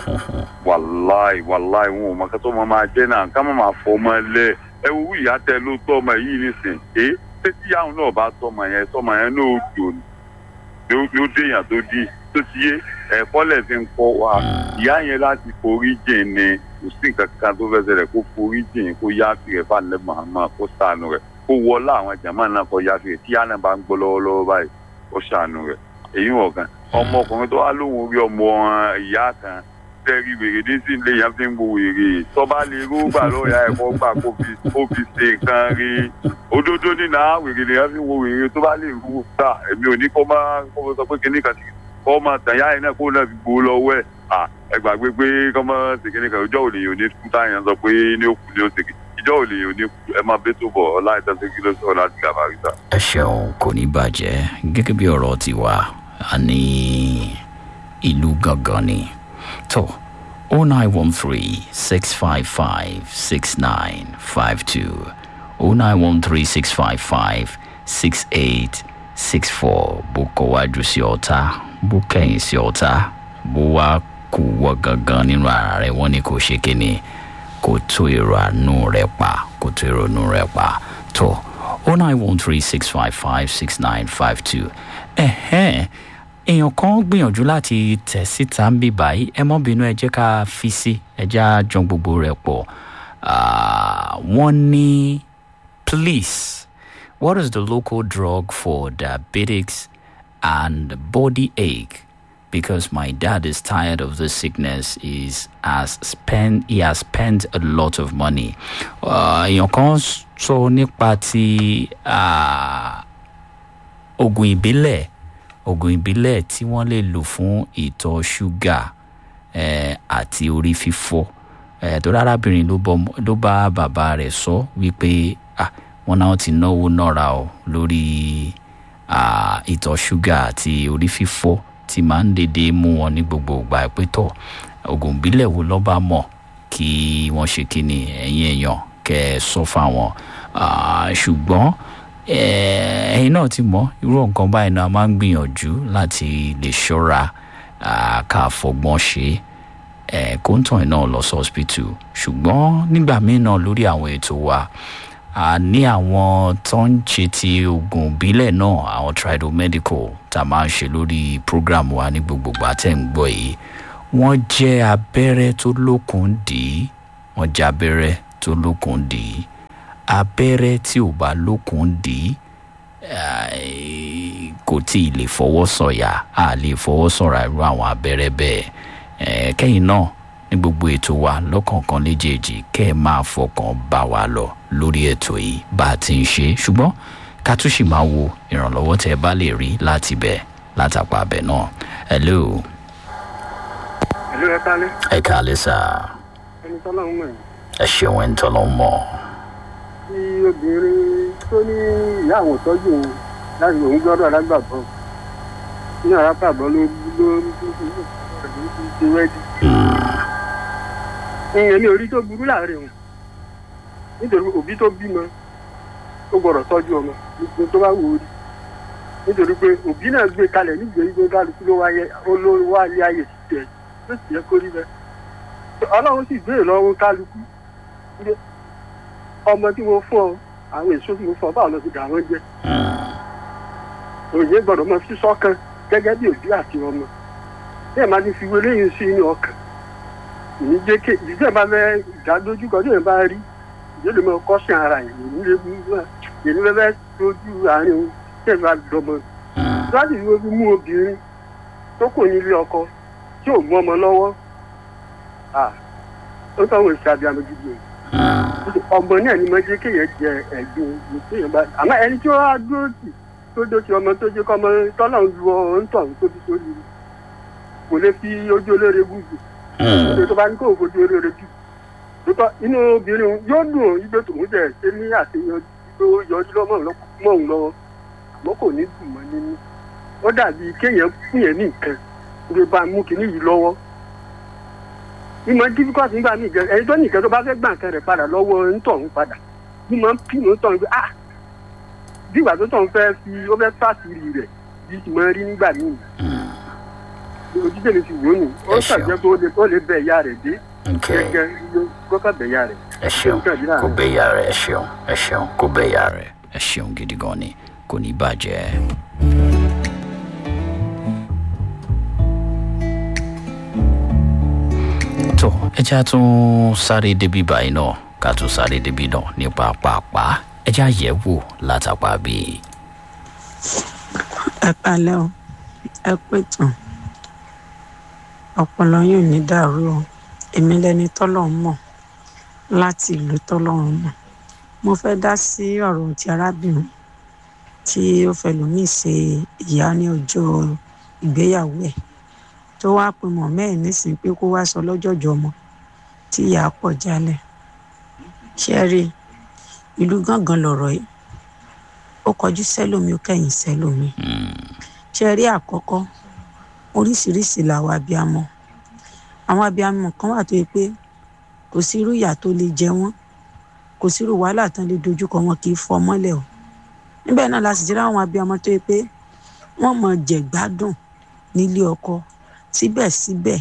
wàláì wàláì wọn ò mọ̀ nǹkan tó máa máa jẹ́ náà ká má máa fọ ọmọ ẹlẹ́ ẹ wo wí ìyá tẹ ló tọ́ ọmọ yìí nísìnyí ẹ ṣé tíyàwó náà bá tọ́ ọmọ yẹn tọ́ ọmọ yẹn náà ó jò ló déyàn tó dí tó ti yé ẹ̀kọ́ lẹ̀ fi ń kọ́ wa ìyá yẹn láti forí jìn ni kò sí nǹkan kan tó fẹ́ ṣẹlẹ̀ kó forí jìn kó yá tirẹ̀ fáńlẹ̀ mahama kó sànù rẹ̀ kó wọlé àwọn jàmáà náà kọ yá tirẹ̀ tí yá náà bá ń gbọ́ lọ́wọ́lọ́wọ́ báyìí kó sànù rẹ̀ èyí wọ̀ kan ọmọkùnrin tó wá lóhùn rí ọmọ ìyá kan tẹ́rí wèrè ní sí ilé yẹn fi ń wo wèrè tọ́ba lè rúgbà lọ́ọ̀yà ẹ̀kọ́ gbà kó fi ṣe nǹkan rí òdodo nínú wèrè lè yẹn fi ń wo wèrè tó bá lè rúgbà èmi ò ní kó má kó sọ pé kíní kan kọ́ máa tàn yá iná kó náà fi gbó lọ́wọ́ ẹ̀ ẹ gbàgbé pé kọ́ máa ṣe kíní kan ìjọ́ òlè yìí ò ní kú táyà sọ pé ní òkú ní òsè ìjọ́ òlè yìí ò ní kú ẹ máa bẹ́ tó bọ̀ ọlá ìtànṣe kí ló sọ̀rọ̀ láti gàbàríta. ẹ ṣeun kò ní bàjẹ́ gẹ́gẹ́ bí ọ̀rọ̀ tiwa a ní ìlú gangan ni tó o nine one three six five five six nine five two o nine one three six five five six eight six four bó kọ wájú sí ọ̀tá bó kẹ́yìn sí ọ̀tá bó wá kú wọ gangan nínú ara rẹ̀ wọ́n ní kò ṣe kíni kò tó èrò àánú rẹ̀ pa kò tó èrò àánú rẹ̀ pa tó o nine one three six five five six nine five two ẹ̀hẹ́n èèyàn kan gbìyànjú láti tẹ̀ síta ń bì báyìí ẹ mọ́ bínú ẹ jẹ́ ká fi sí ẹ jẹ́ àjọ gbogbo rẹ̀ pọ̀ wọ́n ní please what is the local drug for diabetics and body ache because my dad is tired of the sickness is has spent he has spent a lot of money èèyàn kan sọ nípa ti oògùn ìbílẹ̀ oògùn ìbílẹ̀ tí wọ́n lè lò fún ìtọ̀ ṣúgà àti orí fífọ́ tó rárábìnrin ló bá bàbá rẹ̀ sọ wípé wọ́n náà ti náwó náírà o lórí ìtọ̀ ṣúgà àti orí fífọ́ tí máa ń dédé mú wọn ní gbogbo ìgbà pé tọ̀ oògùn ìbílẹ̀ wo lọ́ bá mọ̀ kí wọ́n ṣe kí ni ẹ̀yin èèyàn kẹ́ ẹ sọ fáwọn ṣùgbọ́n ẹ̀yin náà ti mọ̀ irú nǹkan báyìí náà máa ń gbìyànjú láti lè ṣọ́ra ká fọgbọ́n ṣe kóńtàn ẹ̀ náà lọ sí hospital ṣùgbọ́n nígbà míì náà lórí àwọn ètò wa a ní àwọn tó ń ṣe ti oògùn ìbílẹ̀ náà àwọn tridomedical tá a máa ń ṣe lórí program wa ní gbogbogbò àtẹ̀ ń gbọ́ yìí wọ́n jẹ́ abẹ́rẹ́ tó lókun dì í wọ́n jẹ́ abẹ́rẹ́ tó lókun dì í abẹ́rẹ́ tí ò bá lókun dì í eh, kò tí ì lè fọwọ́ sọ̀yà a lè fọwọ́ sọ̀rọ̀ irú àwọn abẹ́rẹ́ bẹ́ẹ̀ Eh, kẹ́yìn náà ní gbogbo ètò wa lọ́kọ̀ọ̀kan léjèèjì kẹ́ ẹ máa fọkàn bá wa lọ lórí ètò yìí bá a ti ń ṣe ṣùgbọ́n ká tún sì máa wo ìrànlọ́wọ́ tẹ́ ẹ bá lè rí láti bẹ̀ látàpá abẹ náà hello ìlú ẹ kálẹ̀ ẹ káalẹ́ sá ẹni tọ́lá ń mọ̀ ẹ́ ẹ ṣeun ẹ̀ ń tọ́ lọ́ mọ́ tí obìnrin tó ní ìyá àwọn tọ́jú òun láti òun gbọ́dọ̀ alágbàbọ̀ nínú alágbàbọ̀ ló ló ló ti wẹ́dí. ìyẹn ní orí tó burú láàrin òun nítorí òbí tó bímọ ó gbọ́dọ̀ tọ́jú ọmọ nítorí tó bá wù ú rí nítorí pé òbí náà gbé kalẹ̀ nígbèrí pé kálukú ló wáyé olówó wálé ayé sí tẹ̀ ló sì yẹ kó rí bẹ́ẹ̀. ọlọ́run sì gbé ìlọ́run kálukú ọmọ tí mo fún ọ àwọn èso tí mo fún ọ báwo ló ti dà wọ́n jẹ́ òye gbọ́dọ̀ mọ sí sọ́kàn gẹ́gẹ́ bí òbí àti ọmọ bẹ́ẹ̀ máa ti fi wọlé yìí sí inú ọkàn ìní jẹ́ ké ìdílé bá fẹ́ ìdádójú kan tí èèyàn bá rí ìdílé mọ kọ́sìn ara yìí èmi lè mú èmi fẹ́ fẹ́ dojú àárín òun tí èèyàn bá dọmọ láti fi wọ́n mú obìnrin tó kò ní ilé ọkọ tí ò mú ọmọ lọ́wọ́ ó tọ́ wọn ìṣàbí àmọ́ gidi o ọmọ náà ni mo jẹ́ kéèyàn jẹ ẹ̀gbin ní kéèyàn bá àmọ́ ẹni tí ó wá dúró tì tó dó ti ọmọ tó jẹ́ kọ́mọ tọ́lọ̀ ń lu ọ̀hún tọ̀ tó fi sórí rẹ̀ kò lè fi ojú olóore gúgù nítorí tó bá ní kó o fojú olóore jù lótọ́ inú obìnrin yóò dùn ó ibi tòun jẹ ṣe ní àṣeyọrí tó yọjú lọ́mọ mọ́ òun lọ́wọ́ àmọ́ kò ní dùn mọ́ nínú ó dàbí kéèyàn fún yẹn ní nǹkan ló bá mú kinní yìí lọ́wọ́ mímọ difficult nígbà míì gan ẹni tó nìkan tó bá fẹ́ gbà nǹkan rẹ̀ padà lọ́wọ́ ntọ̀hún padà mímọ pínú ntọ̀hún pé ah bí ìgbà tó tọ̀hún fẹ́ fi ó fẹ́ fàṣírí rẹ̀ bí ti máa rí nígbà míì ojúṣe mi ti wò ó nù ó ṣàjẹ́ pé ó lè ó lè bẹ ìyá rẹ̀ dé gẹ́gẹ́ kọ́kọ́ bẹ ìyá rẹ̀. ẹ ṣeun kò bẹ ìyá rẹ ẹ ṣeun ẹ ṣeun kò bẹ ìyá rẹ ẹ ṣeun gidi gan ni kò ní bàjẹ́. tó ẹja tún sáré débi báyìí náà ká tún sáré débi náà nípa pàápàá ẹja yẹ wò látàpá bíi. ẹ kalẹ o ẹ pé tán ọpọlọ yóò ní dàrú o èmi lẹni tọ́lọ̀ ń mọ̀ láti ìlú tọ́lọ̀ ń mọ̀ mo fẹ́ dá sí ọ̀rọ̀ ti arábìnrin tí ó fẹlòmíì ṣe ìyá ní ọjọ́ ìgbéyàwó ẹ̀ tó wá pe mọ̀mọ́ ẹ̀ nísìnyí pé kó wá sọ lọ́jọ́jọ́ ọmọ tí ìyá pọ̀ jálẹ̀ ṣe rí ìlú gángan lọ̀rọ̀ yìí ó kọjú sẹ́lòmí ó kẹ́yìn sẹ́lòmí ṣe rí àkọ́kọ́ oríṣiríṣi làwọn abiyamọ àwọn abiyamọ kan wà tó yẹ pé kò sí irú ìyà tó lè jẹ wọn kò sí irú wàhálà tán lè dojúkọ wọn kì í fọ mọ́lẹ̀ o níbẹ̀ náà la sì jẹ́ àwọn abiyamọ tó yẹ pé wọ́n mọ̀ jẹ̀gbádùn nílé ọkọ síbẹ̀síbẹ̀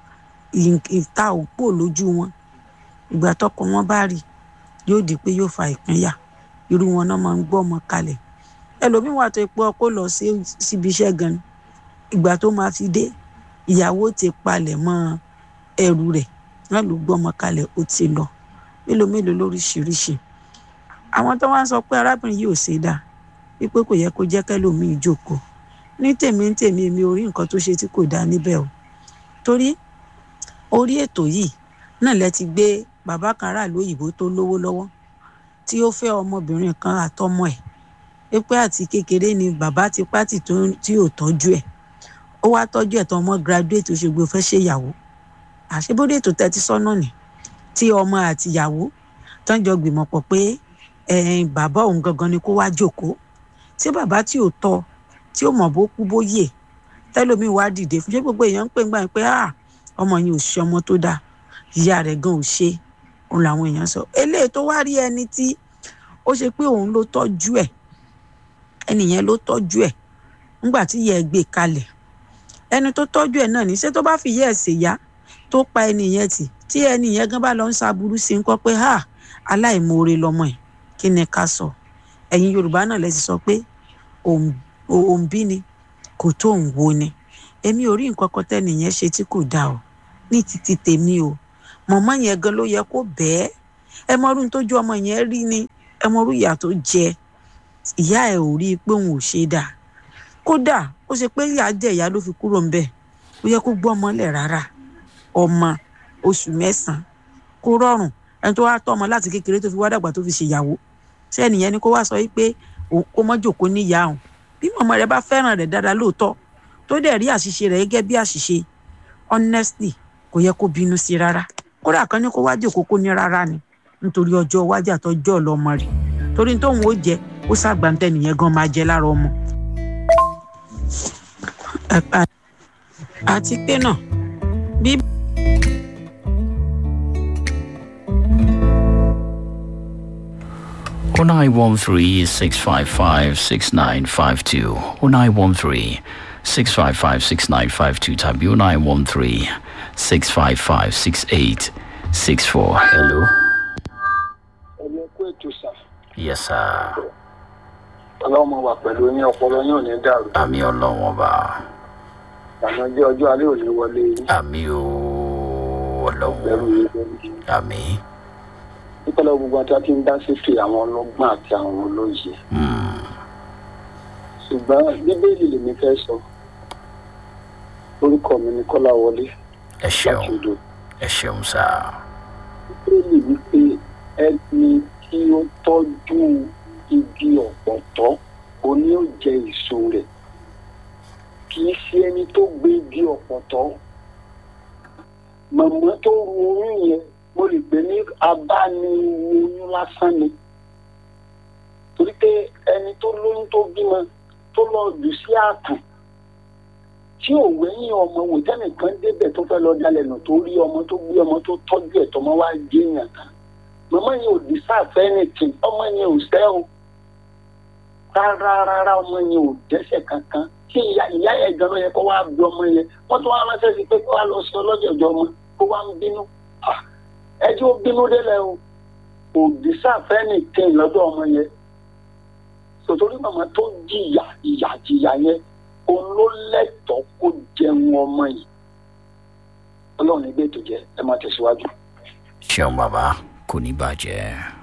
ìta òpó lójú wọn ìgbà tọkọ wọn bá rí yóò di pé yóò fa ìpínyà irú wọn náà máa ń gbọ́ ọmọ kalẹ̀ ẹlòmíín wà tó yẹ pé ọkọ lọ síbi iṣẹ́ gan ìgbà tó máa fi dé ìyàwó ti palẹ̀ mọ́ ẹrù rẹ̀ náà ló gbọ́ ọmọ kalẹ̀ ó ti lọ mélòó mélòó lóríṣiríṣi àwọn tó wá ń sọ pé arábìnrin yìí ò ṣe dáa wípé kò yẹ kó jẹ́ kẹ́lòmíì jókòó ní tèmi ní tèmi mi ò rí nǹkan tó ṣe tí kò dáa níbẹ̀ o torí orí ètò yìí náà lẹ ti gbé bàbá kan aráàlú òyìnbó tó lówó lọ́wọ́ tí ó fẹ́ ọmọbìnrin kan àtọmọ ẹ̀ pé àti kékeré ni bàbá ti pátì tí ò tọ́jú ẹ̀ ó wá tọ́jú ẹ̀ tó ọmọ graduate ó ṣe gbé fẹ́ ṣèyàwó àṣebódé ètò tẹ́tí sọ́nà ni tí ọmọ àtìyàwó tán jọ gbìmọ̀ pọ̀ pé bàbá òun gangan ni kó wá jókòó tí bàbá tí ò tọ́ tí ó mọ̀ bó kú bó yè tẹ́lómi wá dìde fún ṣé gbogbo èèyàn ń pè ń gbà pé ọmọ yẹn ò ṣe ọmọ tó dáa ìyá rẹ̀ gan ò ṣe òun làwọn èèyàn sọ eléyìí tó wá rí ẹni tí ó ṣe pé òun ló tọ́jú ẹ̀ ẹnìyẹn ló tọ́jú ẹ̀ ńgbà tí ìyá ẹ̀ gbé kalẹ̀ ẹni tó tọ́jú ẹ̀ náà ní ṣé tó bá fi ìyá ẹ̀ ṣèyá tó pa ẹnìyẹn tì tí ẹnìyẹn gan bá lọ ń ṣaburú sí ń kọ́ pé ha aláìmoore lọmọ ẹ̀ kí ni ká sọ ẹ̀yin yorùbá náà lẹ ti sọ pé òǹbí ni kò tó òun wo ni èmi ò rí nǹkan kan tẹ́nìyẹn ṣe tí kò dáa o ní títí tèmi o mọ̀mọ́ yẹn gan ló yẹ kó bẹ́ẹ̀ ẹ mọ ọdún tójú ọmọ yẹn rí ni ẹ mọ orú ìyà tó jẹ ìyá ẹ ò rí i pé òun ò ṣe dáa kódà ó ṣe pé ìyá jẹ ìyá ló fi kúrò ń bẹ̀ ó yẹ kó gbọ́ ọmọ lẹ̀ rárá ọmọ oṣù mẹ́sàn-án kó rọrùn ẹni tó wá tọ́ ọmọ láti kékeré tó fi wá dàgbà tó fi ṣèyàwó ṣé ẹnìyẹn ni kó wá sọ wípé kó mọ́ jòkó níyà òun bí mọ̀mọ́ rẹ bá fẹ́ràn rẹ̀ dáadáa lóòótọ́ tó dẹ̀ rí àṣìṣe rẹ̀ gẹ́gẹ́ bí àṣìṣe honestly kò yẹ kó bínú sí rárá kódà kan ní kó wá jòkó kó ní rárá ni nítorí ọjọ́ iwájú àtọjọ́ ọlọ́mọ rẹ̀ torí tóun ó jẹ ó ṣàgbàǹtẹ̀ nìyẹn gan máa jẹ lára ọmọ. àti pé náà bí. O nine one three six five five six nine five two O nine one three six five five six nine five two tàbí O nine one three six five five six eight six four. Hello. ẹ̀mí kú ètò sà Yes, sir. ọlọ́run máa wà pẹ̀lú yín ọpọlọ yín ò ní dàrú Àmì ọlọ́wọ́n ọba. ìgbàna jẹ́ ọjọ́ alẹ́ ò ní wọlé yín Àmì o ọlọ́wọ́n. Àmì. nípínlẹ̀ gbogbo àti àti ń dá sétò àwọn ọlọ́gbọ́n àti àwọn olóye ṣùgbọ́n bíbélì lèmi fẹ́ sọ orúkọ mi ni kọ́lá wọlé Ẹ ṣeun. Ẹ ṣeun sá. bíbélì wípé ẹni tí ó tọ́jú igi ọ̀pọ̀tọ́ òní ó jẹ èso rẹ̀ kì í ṣe ẹni tó gbé igi ọ̀pọ̀tọ́ màmá tó ru oyún yẹn mo lè pè ní abániwoyún lásán ni torí pé ẹni tó lóyún tó bímọ tó lọ jù sí ààtù tí ò wẹ́yìn ọmọ wò tẹ́nìkan débẹ̀ tó fẹ́ lọ dalẹ̀ nù tó rí ọmọ tó gbé ọmọ tó tọ́jú ẹ̀ tọmọ wá géèyàn kan màmá yẹn ò dì sáfẹ́ nìkan ọmọ yẹn ò sẹ́ o rárá rárá ọmọ yẹn ò dẹ́sẹ̀ kankan tí ìyá ìyá yẹn gan ló yẹ kó wá bí ọmọ yẹn wọ́n tún wá ránṣẹ́ sí pé kó wá lọ sí ọlọ́jọ̀jọ̀ ọmọ kó wá ń bínú ẹjọ́ bínú délẹ̀ o kò dì sáfẹ́ nìkan lọ́dọ̀ ọmọ yẹn sòtòrí màmá tó jìyà ìyà jìyà yẹn òun ló lẹ́tọ̀ọ́ kó jẹun ọmọ yìí ọlọ́run ẹgbẹ́ ètò jẹ ẹ máa tẹ̀síwájú. Ṣeun bàbá kò ní bàjẹ́.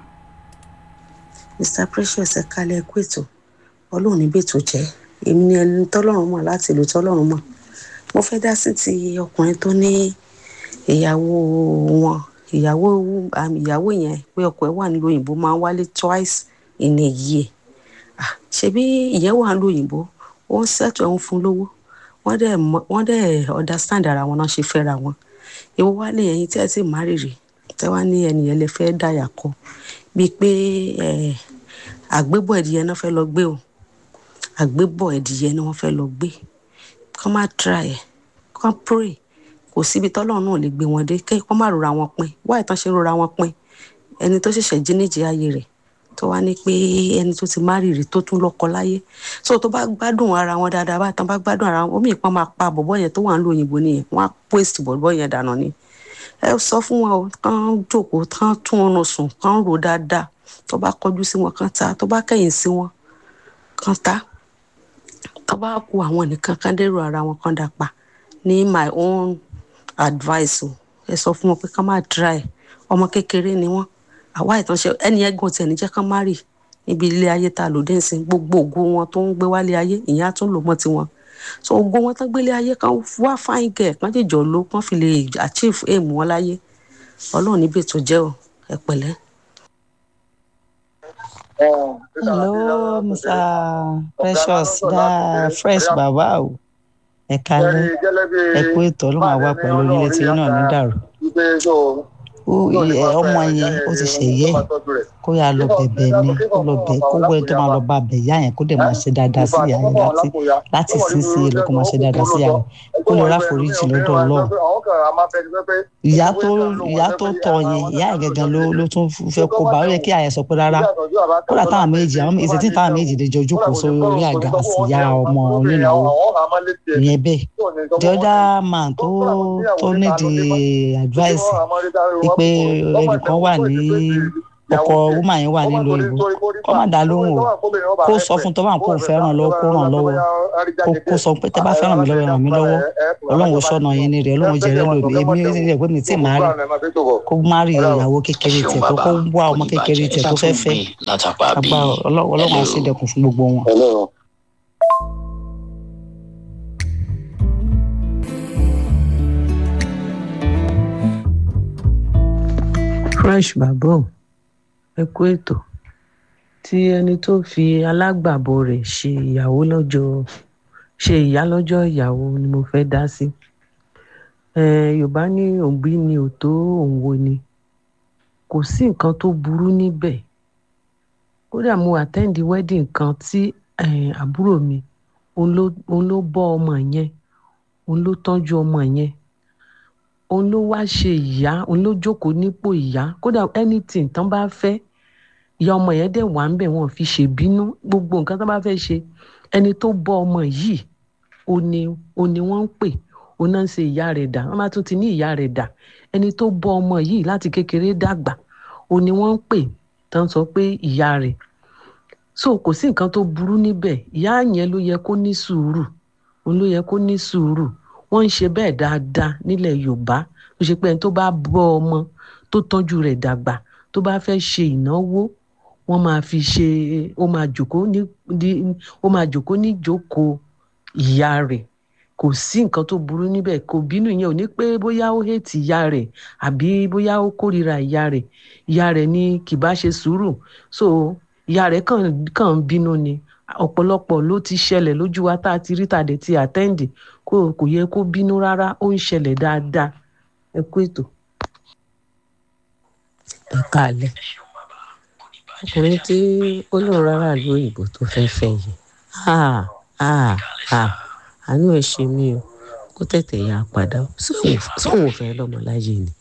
mr precious ẹ kalẹ̀ ẹ̀kú ètò ọlọ́run níbi ètò jẹ́ èmi ni ẹni tọ́lọ́run mọ̀ láti ìlú tọ́lọ́run mọ̀ mo fẹ́ dá sí ti ọkùnrin tó ní ìyàwó wọn ìyàwó ìyàwó yẹn pé ọkọ ẹ̀ wà nílùú òyìnbó máa ń wálé twice in a year ṣebí ìyẹn wà nílùú òyìnbó ó ń ṣètò ẹ̀ ń fún lówó wọ́n dẹ̀ wọ́n dẹ̀ understand ara wọn náà ṣe fẹ́ra wọn ìwọ wá ní ẹ̀yin tí ẹ ti má rírì tẹ́ wá ní ẹnìyẹn lè fẹ́ dàyà kọ bíi pé àgbébọ̀ ẹ̀dìyẹ náà fẹ́ lọ gbé o àgbébọ̀ ẹ̀dìyẹ ni wọ́n fẹ́ lọ gbé kọ́ má try ẹ̀ kọ́ pray kò síbi tọ́lọ́run náà lè gbé wọn dé kẹ́ kọ́ má rora wọn pin wá ìtàn ṣe rora wọn pin ẹni tó ṣẹ̀ṣẹ̀ jí níjì ayé rẹ̀ tó wá ní pé ẹni tó ti má rírì tó tún lọ́kọ láyé so tó bá gbádùn ara wọn dáadáa bá tán bá gbádùn ara wọn omi ìpọn máa pa bọ̀bọ̀ yẹn tó wà ń lo òyìnbó nìyẹn wọn á pèsè bọ̀bọ̀ yẹn dànù ni ẹ sọ fún wọn o kán jókòó kán tún ọrùn sùn kán rò dáadáa tó bá kọjú sí wọn kán ta tó bá kẹ̀yìn sí wọn kán ta tó bá kú àwọn nìkan kán dèrò ara wọn kán dà pa ní my own advice o ẹ sọ fún wọn pé kán má try ọmọ kékeré ni wọn àwa ìtànṣe ẹni ẹgùn tiẹ̀ níjẹ́ kán má rì níbi ilé ayé tá a lò dé nsìn gbogbo ògo wọn tó ń gbé wálé ayé ìyẹn á tún lò mọ́ tiwọn so ògo wọn tán gbélé ayé kan wá fáin gẹ̀ kán jèjọ ló kán fi lè achieve aim wọn láyé ọlọ́run níbi ètò jẹ́ o ẹ pẹ̀lẹ́. hello mr precious da fresh baba o ẹ kalẹ ẹ kú ètò ọlọ́run àwa pẹ̀lú orílẹ̀ tí náà ní dàrú ọmọ yẹn ó ti ṣèyẹ kó yà lọ bẹ̀bẹ̀ ni kó lọ bẹ̀ kó wẹ tó máa lọ bá bẹ̀ yá yẹn kó dẹ̀ máa ṣe dáadáa sí ìyá yẹn láti láti sísè é lọ kó máa ṣe dáadáa sí ìyá yẹn kó lè ráforíjì lọ́dọ̀ ọlọ́run ìyá tó ìyá tó tọ̀ yẹn ìyá yẹn gangan ló ló tún fẹ́ kó bá ó yẹ kí àyẹ̀ sọ pé rárá kódà táwọn méjì àwọn ìṣètì táwọn méjì lè jọ jókòó sórí orí àga àti ìyá ọmọ onínáwó ìyẹn bẹ́ẹ̀ the other man tó tó nídìí advice pé ẹnìkan wà ní ọkọ woman yẹn wà nílùú òyìnbó kọ́ má dá lóhùn o kó sọ fún tọ́ba kó fẹ́ ràn lọ́wọ́ kó ràn lọ́wọ́ kó sọ pé tẹ́ bá fẹ́ ràn mí lọ́wọ́ ràn mí lọ́wọ́ ọlọ́run ó sọ̀nà yín ní rẹ̀ ọlọ́run jẹ́rẹ́ lòdì èmi rẹ̀ pé mi tí màá rí kó má rí ìyàwó kékeré tiẹ̀ kó kó wá ọmọ kékeré tiẹ̀ tó fẹ́ fẹ́ àgbà ọlọ́run á sì dẹkùn fún gbogbo wọn. fresh babo ẹ kú ètò tí ẹni tó fi alágbàbo rẹ̀ ṣe ìyàwó lọ́jọ́ ṣe ìyá lọ́jọ́ ìyàwó ni mo fẹ́ dá sí yorùbá ní òbí ni ò tó òǹwo ni kò sí nǹkan tó burú níbẹ̀ kódà mo attend wedding kan tí àbúrò mi òun ló bọ́ ọmọ yẹn òun ló tọ́jú ọmọ yẹn òun ló wá ṣe ìyá òun ló jókòó nípò ìyá kódà anything tán bá fẹ́ ìyá ọmọ yẹn dẹ̀ wà ń bẹ̀ wọ́n fi ṣèbínú gbogbo nǹkan tán bá fẹ́ ṣe ẹni tó bọ́ ọmọ yìí ó ní ó ní wọ́n ń pè ó náà ń ṣe ìyá rẹ̀ dà wọ́n bá tún ti ní ìyá rẹ̀ dà ẹni tó bọ́ ọmọ yìí láti kékeré dàgbà ó ní wọ́n ń pè tán sọ pé ìyá rẹ̀ so kò sí nǹkan tó burú níbẹ̀ ìyá yẹn ló yẹ kó ní sùúrù òun ló yẹ kó ní sùúrù wọ́n ń ṣe bẹ́ẹ̀ dáadáa nílẹ̀ yorùbá ló ṣe pé ẹni tó bá bọ́ ọmọ tó tọ́jú rẹ̀ dàgbà tó bá fẹ́ ṣe ìnáwó wọ́n máa fi ṣe ó máa jòkóó ní ó máa jòkóó ní jókòó ìyá rẹ̀ kò sí nǹkan tó burú níbẹ̀ kò bínú yẹn ò ní pé bóyá ó hètì ìyá rẹ̀ àbí bóyá ó kórìíra ìyá rẹ̀ ìyá rẹ̀ ní kì bá ṣe sùúrù so ìyá rẹ̀ kàn kàn ń bínú ni ọ̀pọ̀lọpọ̀ ló ti ṣẹlẹ̀ lójú wa tá a ti rí tàdé ti àtẹ́ǹdì kò kò yẹ kó bínú rárá ó ń ṣẹlẹ̀ dáadáa ẹ kú ètò. ẹ káàlẹ́ ọkùnrin tí ó lóun rárá lu òyìnbó tó fẹ́ fẹ́ yìí àánú ẹ̀ ṣe mí o kó tètè yá padà sóun ò fẹ́ lọ́mọ láyé ni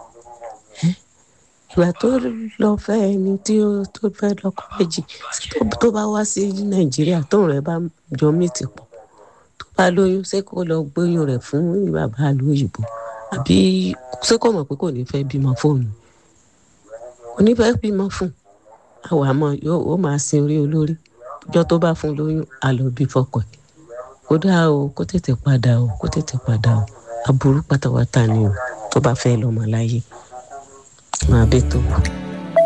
ìgbà tó lọ fẹ́ ẹni tí ó tó fẹ́ lọ́kọ méjì tó bá wá sí nàìjíríà tóun rẹ̀ bá jọ mìtì pọ̀ tó bá lóyún ṣé kó lọ gbóyún rẹ̀ fún bàbá lóyìnbó àbí ṣé kò mọ̀ pé kò ní fẹ́ bímọ fóònù kò ní fẹ́ bímọ fún àwọn àmọ́ ó máa sin orí olórí ọjọ́ tó bá fún lóyún àlọ́ bí fọkọ̀ ẹ̀ kó dáa o kó tètè padà o kó tètè padà o aburú pátápátá ni o tó bá fẹ́ lọ́mọ láyé máa bẹ́ tó kù.